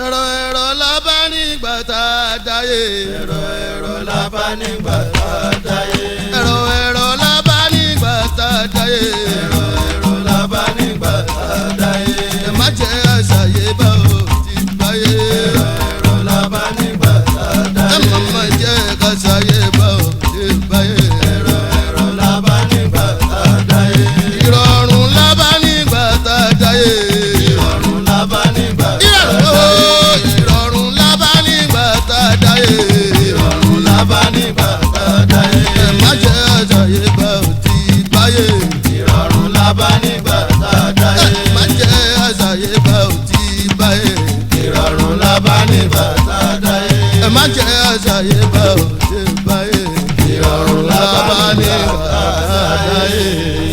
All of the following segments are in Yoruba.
ẹ̀rọ ẹ̀rọ la bá nígbà tá a dáyé. ẹ̀rọ ẹ̀rọ la bá nígbà tá a dáyé. ẹ̀rọ ẹ̀rọ la bá nígbà tá a dáyé. ẹ̀rọ ẹ̀rọ la bá nígbà tá a dáyé. ẹ má jẹ́ àṣàyè bá o ti báyé. ẹ̀rọ ẹ̀rọ la bá nígbà tá a ẹ dáyé. má má jẹ́ àṣàyè bá o ti báyé. ẹ̀rọ ẹ̀rọ la bá nígbà tá a dáyé. ìrọ̀rùn la bá nígbà tá a dáyé. ìrọ̀rùn la bá nígbà tá a dáyé. ìrọ̀rùn la bá nígbà tá a dáyé. ìrọ̀rùn la bá nígbà tá a dáyé. ẹ má jẹ́ àṣàyè bá o ti báyé. ìrọ̀rùn la bá nígbà tá a ẹ dáyé. má jẹ́ àṣàyè bá o ti báyé. ìrọ̀rùn la bá nígbà tá a dáyé. ẹ má jẹ́ àṣàyè bá o ti báyé. ìrọ̀rùn la bá nígbà tá a dáyé.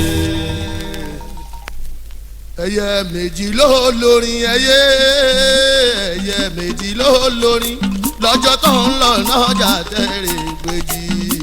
ẹyẹ méjì ló lórin ẹyẹ ẹyẹ méjì ló lórin lọ́jọ́ tó ń lọ lọ́jà tẹ̀rẹ̀ gbèjì.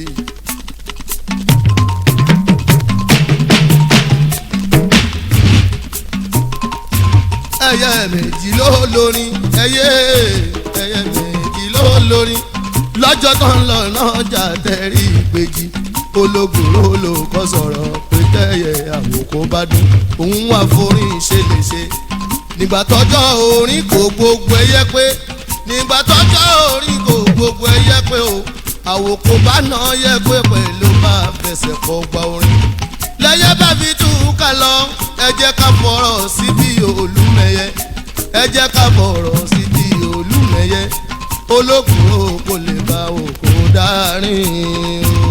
ẹyẹ méjì ló lórin ẹyẹ ẹyẹ méjì ló lórin lọ́jọ́ tó ń lọ lọ́jà tẹ̀rẹ̀ gbèjì ológun ló lò kọ́ sọ̀rọ̀ pé tẹ́yẹ àwòkọ́ bá dùn òun wà forin ṣe lè ṣe nígbà tọ́jọ́ orin kò gbogbo ẹyẹ pé nígbà tọ́jọ́ orin kò gbogbo ẹyẹ pé o àwòkọ́ bá nà yẹ pé pẹ̀lú bá fẹsẹ̀ kọ́ gba orin lẹ́yẹ bá fi tú ká lọ ẹ jẹ́ ká fọ̀rọ̀ síbi olúmẹyẹ ẹ jẹ́ ká fọ̀rọ̀ síbi olúmẹyẹ ológun o kò lè bá òkò dárin o.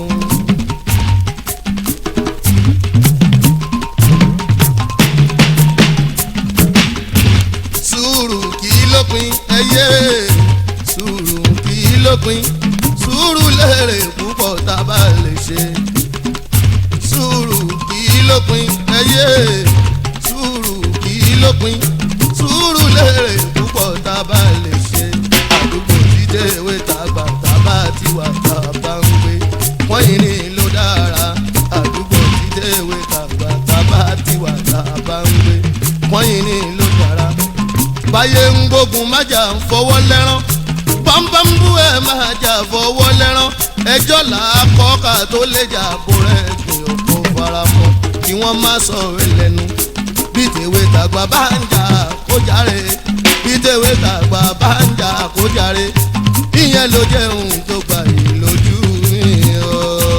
sùúrù kì í lópin ẹyẹ sùúrù kì í lópin sùúrù lérè púpọ̀ tá a bá lè ṣe sùúrù kì í lópin ẹyẹ sùúrù kì í lópin sùúrù lérè púpọ̀ tá a bá lè ṣe àdúgbò dídé ìwé tàgbà tá a bá ti wà tá a bá ń gbé wọ́n yìí ní ló dára àdúgbò dídé ìwé tàgbà tá a bá ti wà tá a bá ń gbé wọ́n yìí ní ló dára báyé ń gbógun májà ń fọwọ́ lẹ́rán bámbámbú ẹ̀ máa jà fọwọ́ lẹ́rán ẹjọ́ là á kọ́ ká tó lè jà bó rẹ̀ gbìn òkú faramọ́ kí wọ́n má sọ ẹlẹ́nu bí tèwe tàgbà bá ń jà kó jàre bí tèwe tàgbà bá ń jà kó jàre ìyẹn ló jẹ́ ohun tó gbà yìí lójú mi o.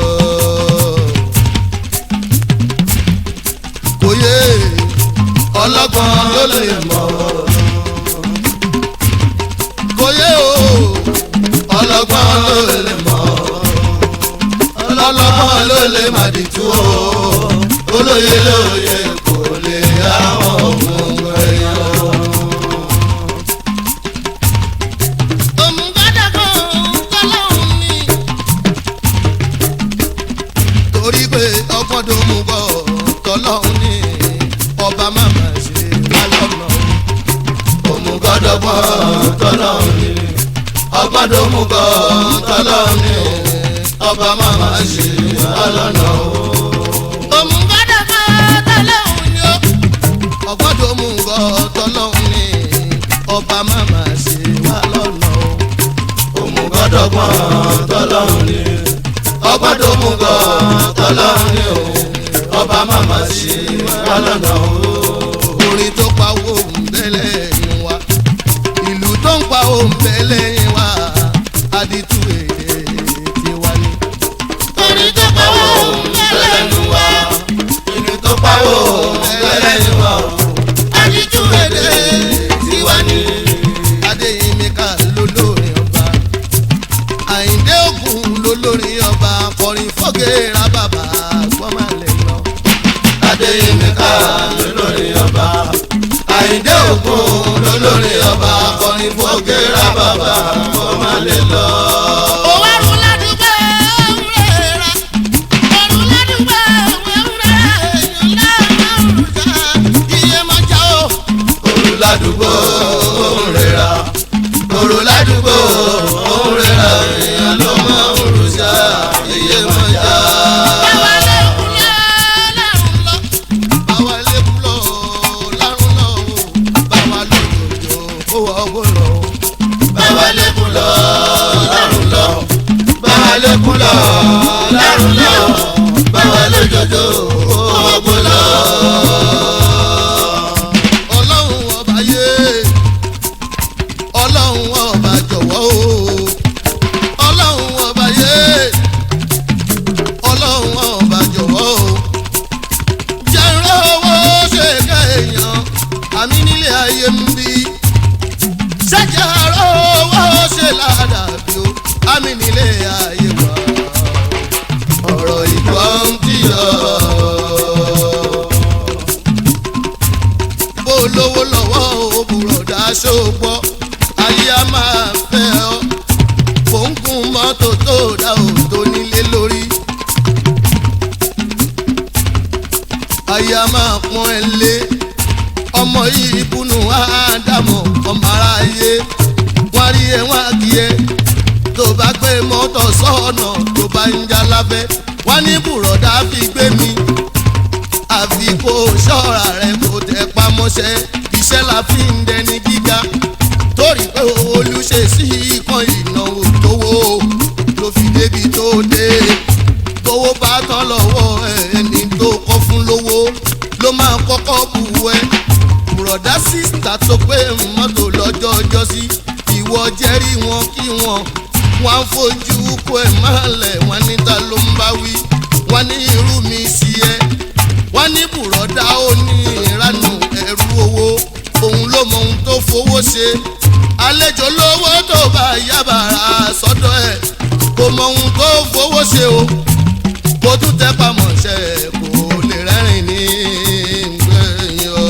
kò yé ọlọ́gbọ́n ló lè mọ̀ kò yé o ọlọ́gbọ́n ló lè mọ̀ ọlọ́gbọ́n ló lè má di tú o olóye lóye kò lè àwọn ọmọ ẹ̀yọ́. torí pé ọgbọ́n tó mú bọ̀ tọ́lọ́hún ní ọba máma ṣe lálọ́nà òmùgọ́dọ́gbọ́n tọ́lọ́hún ní ọgbọ́n tó mú bọ̀ tọ́lọ́hún ní ọba máma ṣe lálọ́nà ọgbọ́n tó mú bọ̀ tọ́lọ́hún ní ọba máma ṣe wá lọ́nà òmùgọ́dọ̀gbọ́n tọ́lọ́hún ni ọgbọ́n tó mú gan tọ́lọ́hún ni o ọba màmá sí wa lọ́nà o. orin tó pa owó ń bẹ́lẹ̀ yín wa ìlú tó ń pa owó ń bẹ́lẹ̀ yín wa àdìtú èdè tiwa ni. orin tó pawó bẹ́lẹ̀ nu wa ìlú tó pawó bẹ́lẹ̀ nu wa àdìjú èdè tiwa ni. adéyínmíkà lólórin ọba àyíndé ògùn lólórin ọba akọrin fọ́gẹ́rà bàbá gbọ́mọlẹ̀ lọ. adéyínká lólórí ọba àyíndé ògún lólórí ọba akọrin fọ́gẹ́rà bàbá kọ́ má lè lọ. òwárùn ládùúgbò òwúrẹ́ra òrùn ládùúgbò òwúrẹ́ra èèyàn lárùn ká iye máa já o. òru ládùúgbò òun rẹ̀ra òru ládùúgbò òun rẹ̀ra èèyàn ló máa ń rúṣà iye máa já. báwa lẹ́kùn lọ lárùn lọ báwa lẹ́kùn lọ lárùn lọ báwa lòdòdò ó ọgbọ́n lọ. báwa lẹ́kùn lọ lọ́rùn lọ báwa lẹ́kùn lọ lọ́rùn lọ báwa lójoojó ọgbọ́n lọ. ọlọ́run ọba yé ọlọ́run ọba jọ̀wọ́ o ọlọ́run ọba yé ọlọ́run ọba jọ̀wọ́ o jẹ́rọ owó ṣe ká èèyàn àmì nílé ayé ń bí ṣẹ́jẹ̀rọ owó ṣe ládàbí o àmì nílé ayé wa ọ̀rọ̀ ìgbọ́n ti yọ bó lówó lọ́wọ́ òbúrọ̀ dáṣọ gbọ́ ayé a máa fẹ́ ọ fòǹkùn mọ́tò tó dá òtó nílé lórí. ayé a máa pọ́n ẹ lé ọmọ yìí búnú ádámọ̀ ọmọ aráyé wọ́n rí ẹ wọ́n á kí ẹ tó bá gbé mọ́tò sọ́ọ̀nà tó bá ń já lábẹ́ wọ́n ní bùrọ̀dá fi gbé mi àfi kó ṣọ́ra rẹ̀ kó tẹ pamọ́ṣẹ́ iṣẹ́ la fi ń dẹni gíga torí pé olùṣe sí ikán ìnáwó tówó ló fi débi tó dé tówó bá tán lọ́wọ́ ẹni tó kọ́ fún lówó ló máa kọ́kọ́ bù ẹ́ bùrọ̀dá sísítà tó pé mọ́tò lọ́jọ́ ọjọ́ sí ìwọ jẹ́rí wọn kí wọn wọn á fojú kó ẹ̀ máa lẹ̀ wọn níta ló ń bá wí wọn ní irú mi sí ẹ wọ́n ní bùrọ̀dá ó ní ìranù ẹ̀rú owó òun ló mọ ohun tó fowó ṣe àlejò lówó tó bá yábàrá sọ́dọ̀ ẹ̀ kò mọ ohun tó fowó ṣe o kò tún tẹ́ pamọ́ ṣe kò lè rẹ́rìn ní gbẹ̀yìn o.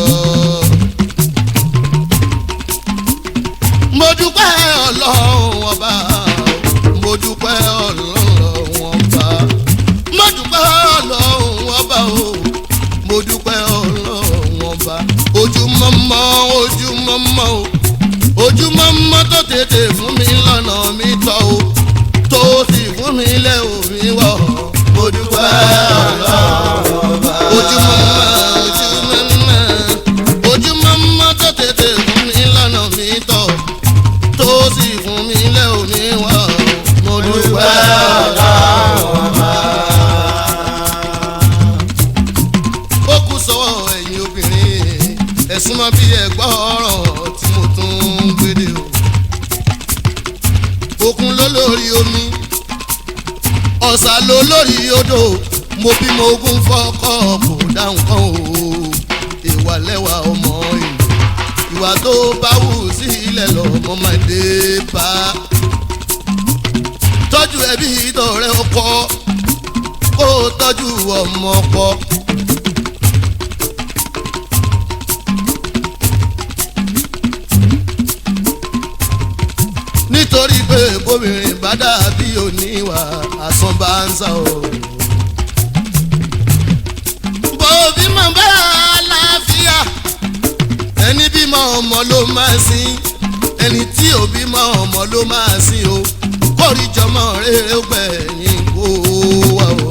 mo dúpẹ́ ọlọ́run ọba mo dúpẹ́ ọlọ́run ọba mo dúpẹ́ ọlọ́run ọba o mo dúpẹ́ ọlọ́run ọba ojúmọ́mọ́ ojúmọ́mọ́ o ojúmọ́mọ́ tó tètè fún mi lọ́nà mi tọ́ o tó sì fún mi lẹ́ omi wọ̀ mo dúpẹ́ ọlọ́run ọba ojúmọ́mọ́ ojúmọ́mọ́ ojúmọ́mọ́ tó tètè fún mi lọ́nà mi tọ́ tó sì fún mi lẹ́ omi wọ̀ mo dúpẹ́ ọlọ́run ọba ó kù sọ́wọ́ ẹ̀yin obìnrin ẹ̀sùn mọ́ bí ẹ̀gbọ́ ọ̀rọ̀ tí mo tún ń gbédè o. òkun ló lórí omi ọ̀sà ló lórí odò mo bímọ ogún fọ́kọ́ kò dáhùn kan o ìwà lẹ́wà ọmọ ìlú ìwà tó bá wù sí ilẹ̀ lọ́mọ máa dé bá tọ́jú ẹbí tọ̀rẹ́ ọkọ kó tọ́jú ọmọ ọkọ. nítorí pé bóbìnrin bá dàbí oníwà asán bá ń sá o. bòbí mọ̀ bá àlàáfíà ẹni bímọ ọmọ ló máa sin ẹni tí ò bímọ ọmọ ló máa sin o kórìjọmọ rere gbẹ̀yìn kó wà o.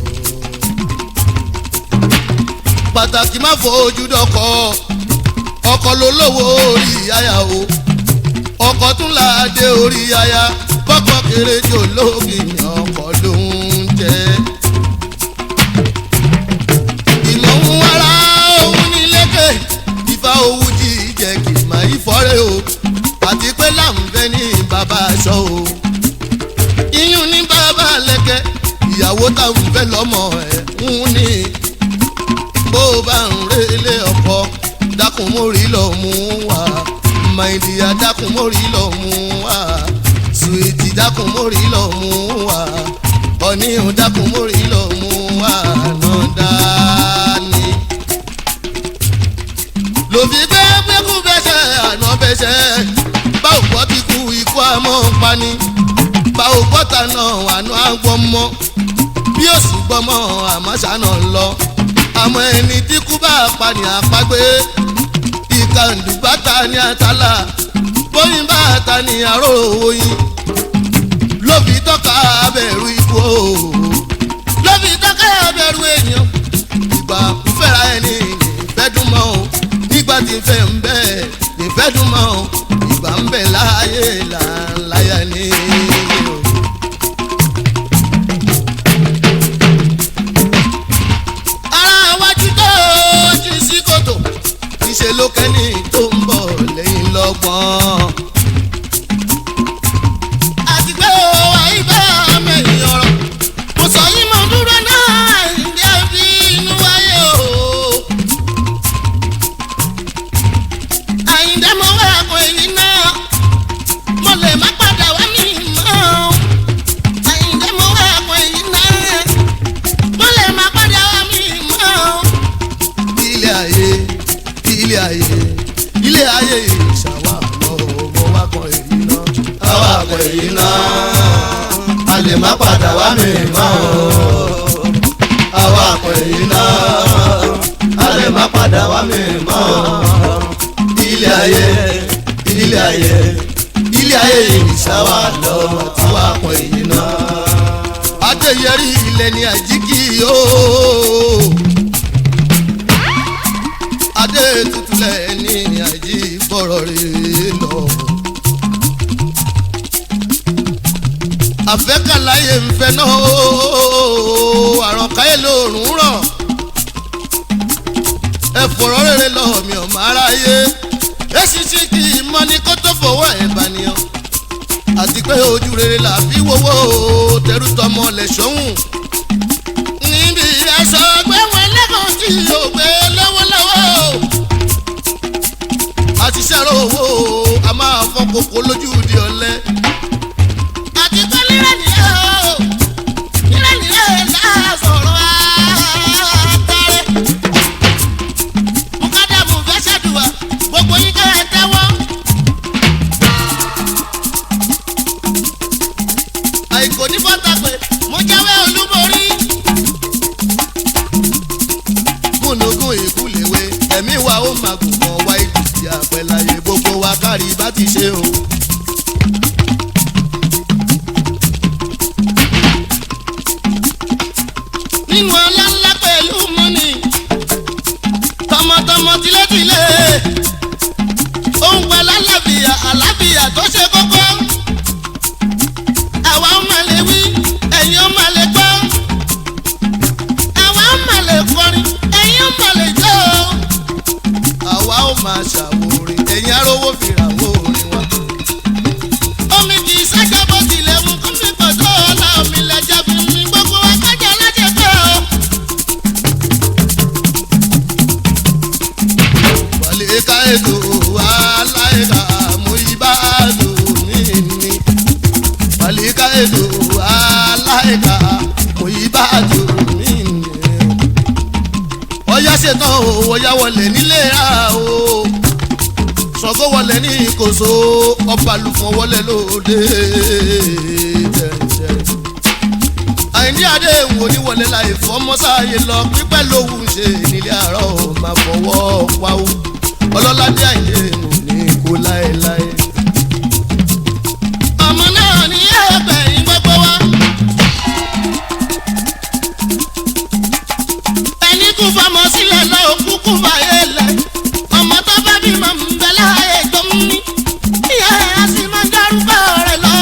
pàtàkì má fojú dọkọ ọkọ ló lówó orí àyà o ọkọ̀ tún láàdé orí aya bọ́kọ̀ kéré jò lóògì ní ọkọ̀ ló ń jẹ́. ìmọ̀ ń wára òun ní lékè ìfà owó jíjẹ kì í máa yí fọ́rẹ́ o àti pé láǹfẹ́ ní bàbá aṣọ o. iyún ní bàbá lẹ́kẹ́ ìyàwó táwọn fẹ́ lọ́mọ ẹ̀ ń ní bó bá ń relé ọkọ dákun mórí lọ mú wá màìdíyà dákun mórí lọ mú wá sùwìtì dákun mórí lọ mú wá ọ̀nìyàn dákun mórí lọ mú wá náà dání. lòfi gbé gbẹ́kú bẹ́sẹ̀ àná bẹ́sẹ̀ báwo gbọ́ ti kú ikú àmọ́ pani báwo gbọ́ta náà àná àgbọ̀ mọ́ bí òsì gbọ́mọ́ àmọ́ ṣáná lọ àmọ́ ẹni tí kú bá pani àpagbé ìkàndù bàtà ní àtàlà bóyin bàtà ní àrò oyin lóbi tọ́ka abẹ́rù ikú o lóbi tọ́ka abẹ́rù èèyàn ìgbà fẹ́ra ẹni ìfẹ́ dùn mọ́ o nígbà tí fẹ́ ń bẹ́ ìfẹ́ dùn mọ́ ìgbà ń bẹ̀ láàyè là ń láyà ní. ara wájú tó jí sí kòtò ìṣe ló kẹ́ni tó ń bọ̀ lẹ́yìn lọ́gbọ́n. àti pé o àyíká mẹ́rin ọ̀rọ̀ mo sọ yìí mo dúró náà ìdí ẹbí inú wáyé o. àyíndé mo wá àpò èyí náà mo lè má padà wá mi mọ́ o. àyíndé mo wá àpò èyí náà mo lè má padà wá mi mọ́ o. ilé ayé ilé ayé ilé ayé ìṣàwà ọmọ wa kan èyí náà. àwa àpò èyí náà a lè má padà wá mi mọ́ o. àwa àpò èyí náà a lè má padà wá mi mọ́ o. ilé ayé ilé ayé ilé ayé ìṣàwà lọ àwa àpò èyí náà. adéyẹrí ilẹ̀ ní àjíkì ooo adé tutulẹ̀ ní àjí bọ̀rọ̀ rè lọ. àfẹ́kàláyé ń fẹ́ náà ooo àròkáyé lòórùn rọ̀ ẹ fọ̀rọ̀ rere lọ mi ò máa ráyé èsì sí kì í mọ ní kó tó fọwọ́ ẹ̀ bá nìyàn àti pé ojú rere là fi wowó tẹrú tọmọ lẹ̀ sọ́hùn. níbi aṣọ gbé wọn lẹ́kọ̀ọ́ tí yóò gbé lọ́wọ́lọ́wọ́. àti sẹ́rọ̀ owó a máa fọ́ kókó lójú di ọ̀lẹ. àti pé lílẹ̀ nìyẹn o lílẹ̀ nìyẹn náà sọ̀rọ̀ àtàrẹ. mukadamu fẹ́ ṣàdùwà gbogbo yín kẹ́ ẹ tẹ́wọ́. àìkò ní fọ́tà pé mo jáwé olúborí. kùnùkùn ìkúlẹ̀wé ẹ̀mí wa ó máa gùn mọ́ wá ìdùsí àpẹ̀láyé gbogbo wa kárí bá ti ṣe o. nínú ọlá ńlá pẹ̀lú mọ́nì tọmọtọmọ tilétilé òun pẹ̀lú àlàáfíà àlàáfíà tó ṣe kókó àwa ń mà lè wí ẹ̀yin ń mà lè gbọ́ àwa ń mà lè kọrin ẹ̀yin ń mà lè jó. àwa ó máa ṣàwòrán ẹ̀yin arówó fìrà wó orin wa. omi kì í ṣájà bó tilẹ̀ mú kó mi pọ̀ tó ọ̀la omi lẹ́jà fi mi gbogbo wa kájà lájẹ pé o. wàlẹ̀ ká ètò aláìka mú ibà dùn mí ni àlíká ètò aláìka mo yí bá jò mí nìyẹn. ọyá ṣetán o ọyá wọlé nílé ra o Ṣàngó wọlé ní ìkòso ọba lùfọ̀n wọlé lóde tẹ̀tẹ̀. àìní adé wò ní wọlé láì fọmọ́sáyé lọ pípẹ́ lówù ṣe nílé àárọ̀ máa fọwọ́ wáwú ọlọ́ládé àìyé wò ní kó láéláé ọmọ náà ní ẹgbẹ̀yìn gbogbo wa. ẹni kú fọmọ sílẹ̀ lọ òkú kú fàyè lẹ̀ ọmọ tó bá bí mọ̀ ń bẹ láàyè tó ń ní. ìyá ẹ̀ á sì máa ń dárúkọ rẹ̀ lọ.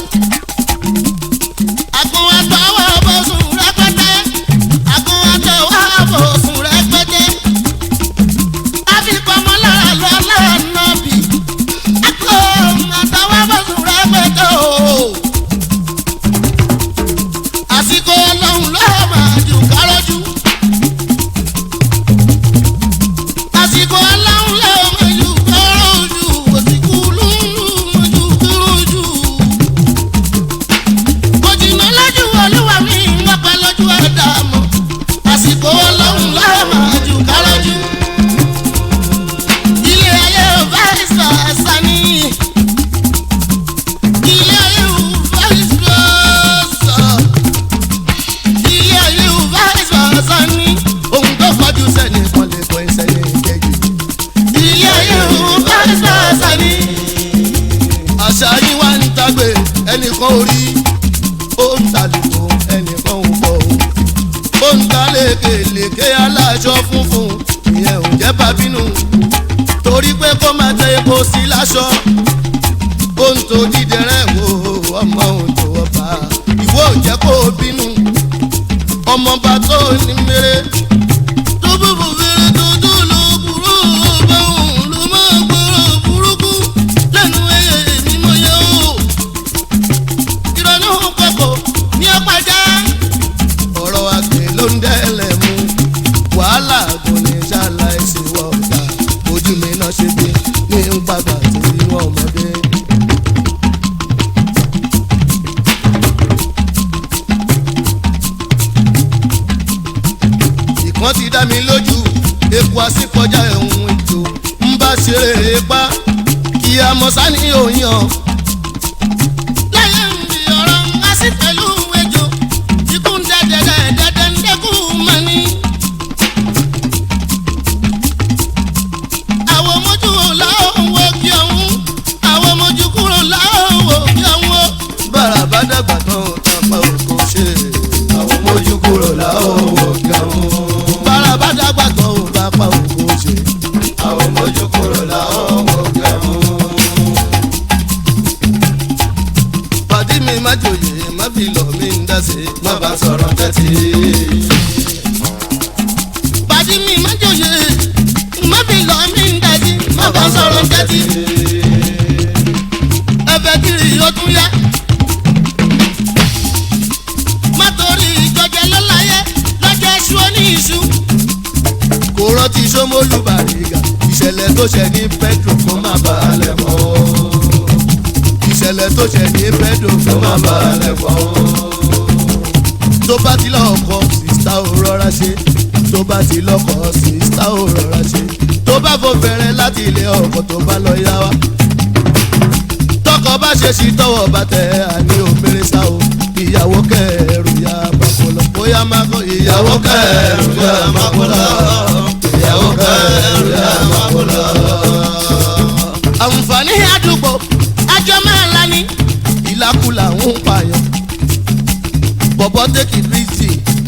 àgùn àtọwọ́ bọ̀sùn rẹpẹtẹ àgùn àtọwọ́ bọ̀sùn rẹpẹtẹ. a fi pamọ́ lára lọ lánàá bì. àgùn àtọwọ́ bọ̀sùn rẹpẹtẹ o. àsìkò ọlọ́run ló máa jù kárọ́jú. àsìkò ọlọ́run ló máa jù kárọ́jú. òsìkò lúlú máa jù kárọ́jú. kò jìnnà lójú olúwa mi ń wọ́pẹ́ lójú ẹ̀dá mọ́. àsìkò ọlọ́run ló máa jù kárọ́jú. ilé ayé ò bá ìsàsà ní. ilé ayé ò bá ìsàsà ilé ayé ò bá ìsàsà ní. ohun tó fọjú sẹ́ni kan lè kọ́ ẹsẹ̀ ní ìkẹyìn. ilé ayé ò bá ìsàsà ní. àṣà yín wá ń tagbe ẹnìkan orí ó ń tàlùkò ẹnìkan ò bọ̀ ó ń ta lékelèké aláṣọ funfun ìyẹn ò jẹ́ bàbínú torí torí pé kó máa tẹ epo sí láṣọ ohun tó dídẹrẹ́ wo ọmọ ohun tó ọba ìwọ ò jẹ́ kó o bínú ọmọọba tó ní mèrè tó búbu fèrè tó tó lò burú báwọn ló máa gbọ́rọ̀ burúkú lẹ́nu ẹyẹ mímọ́ yẹ o ìrọ̀lú pọ̀pọ̀ ní ọ̀pájá ọ̀rọ̀ àgbẹ̀ ló ń dẹ́lẹ̀ mú wàhálà kò ní ṣàlàyé wọ ọ̀tá ojú mi náà ṣe bí ní ń pàgbà tí wọ́n ọmọdé. ìkan ti dá mi lójú epo àsìkọjá ẹ̀hún ètò ń bá ṣeré pa kí a mọ̀ sani òyìn lẹ́yìn mi ọ̀rọ̀ ń wá sí pẹ̀lú ejò ikú ń dẹ́dẹ́dẹ́ dẹ́dẹ́ ń dẹ́kù mọ́ ni. àwọn mojú làwọn kí ọ̀hún àwọn mojú kúrò làwọn kí ọ̀hún. bára bá dàgbà tán tàpá òkò ṣe. àwọn mójú kúrò láwọn wò gẹ̀hún. bára bá dàgbà tán ò bá pa òkò ṣe. àwọn mójú kúrò láwọn wò gẹ̀hún. pàdé mi má jòyè má fi lọ mí ń dá sí. má bá sọ̀rọ̀ tẹ́tí. pàdé mi má jòyè má fi lọ mí ń dá sí. má bá sọ̀rọ̀ tẹ́tí. ẹ̀fẹ̀ kiri yóò tún yá. má torí ìjọjẹ lọ́láyé lọ́jọ́ iṣu oní iṣu. kò rántí sómólú bàrígà ìṣẹ̀lẹ̀ tó ṣẹ̀ ní petro kó má balẹ̀ mọ́. ìṣẹ̀lẹ̀ tó ṣẹ̀ ní petro kó kó má má balẹ̀ mọ́. tó bá ti lọ́kọ̀ sísá ò rọra ṣe tó bá ti lọ́kọ̀ sísá ò rọra ṣe tó bá fò fẹ́rẹ́ láti ilé ọkọ̀ tó bá lọ yá wa. tọkọ bá ṣe sí tọwọ́ bá tẹ àní òmìnir sá o ìyàwó kẹrù ya bàkọlọ bóyá má kọ ìyàwó ìyàwó kẹrù yà má kó lọ. ìyàwó kẹrù yà má kó lọ. àǹfààní àdúgbò àjọ máa la ní. ìlàkulà ń pààyàn bọ̀bọ̀ tẹ́kì bíìsì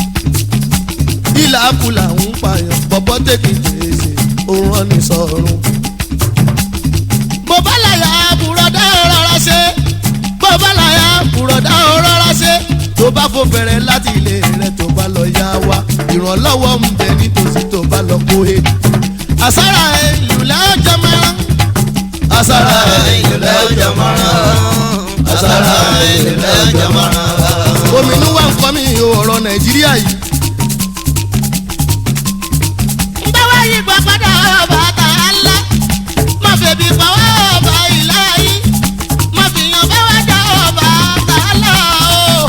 ìlàkulà ń pààyàn bọ̀bọ̀ tẹ́kì bíìsì òun rán ní sọ̀rùn. bó bá láyà bùrọ̀dá rọra ṣe bó bá láyà bùrọ̀dá rọra ṣe tó bá fò fẹ̀rẹ̀ láti ilé rẹ̀ tó bá lọ yá wa ìrànlọ́wọ́ ń bẹ nítòsí tó bá lọ kó e. àsárà ìlú lẹ́jọ́ mẹ́rán àsárá ìlẹ̀ ọjà mọ́ràn. àsárá ìlẹ̀ ọjà mọ́ràn. ominú wa ń kọ́ mi ọ̀rọ̀ nàìjíríà yìí. ń bá wá yí gbọ́ padà ọba tààlà má fèbí pàwọ́ ọba ìlà yìí má fìyàn bá wá dá ọba tààlà o.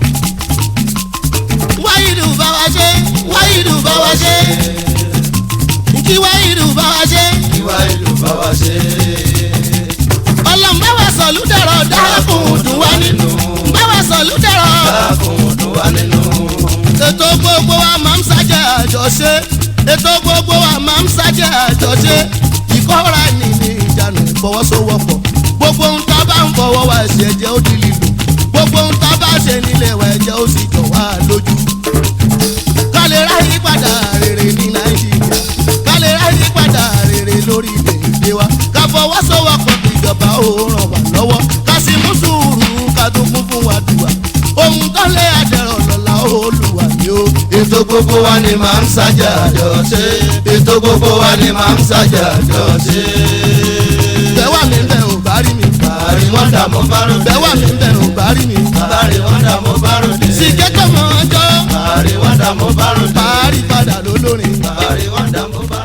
wáyìdù bá wa ṣe wáyìdù bá wa ṣe kí wáyìdù bá wa ṣe ìwà ìlú bá wa ṣe. ọlọ́run bá wa sọ̀lú dẹ̀rọ̀ dákùn dùn wá nínú bá wa sọ̀lú dẹ̀rọ̀. dákun dùn wá nínú. ètò gbogbo wa máa ń ṣàjẹ́ àjọṣe ètò gbogbo wa máa ń ṣàjẹ́ àjọṣe ìkọ́ra ẹni ní ìjánu ìfọwọ́sowọ́pọ̀ gbogbo ohun tá a bá ń fọwọ́ wa ṣe ẹ̀jẹ̀ ó di lílo gbogbo ohun tá a bá ṣe nílé wa ẹ̀jẹ̀ ó sì jọ wá lójú. ká lè ráyè padà rere ní nàìjíríà ká lè ráyè padà rere lórí èdè wa ká fọwọ́sowọ́pọ̀ kí ìjọba ó ràn wá lọ́wọ́ ká sì mú sùúrù ká tó kún fún wa dùwà ohun tó lé àdẹ̀rọ̀ lọ́la olùwà ni ó. ètò gbogbo wa ni màá ń ṣàjà àjọ ṣe. ètò gbogbo wa ni màá ń ṣàjà àjọ ṣe. bẹ́wà mi bẹ̀ ò bá rí mi. bàárí wọn dààmú bárùn dé. bẹ́wà mi bẹ̀ ò bá rí mi. bàárí wọn dààmú bárùn dé. sìkẹ́tọ̀ mọ́ ọjọ́ bàárí wọn dààmú bárùn dé. parí padà lólórin. bàárí wọn dààmú bárùn dé.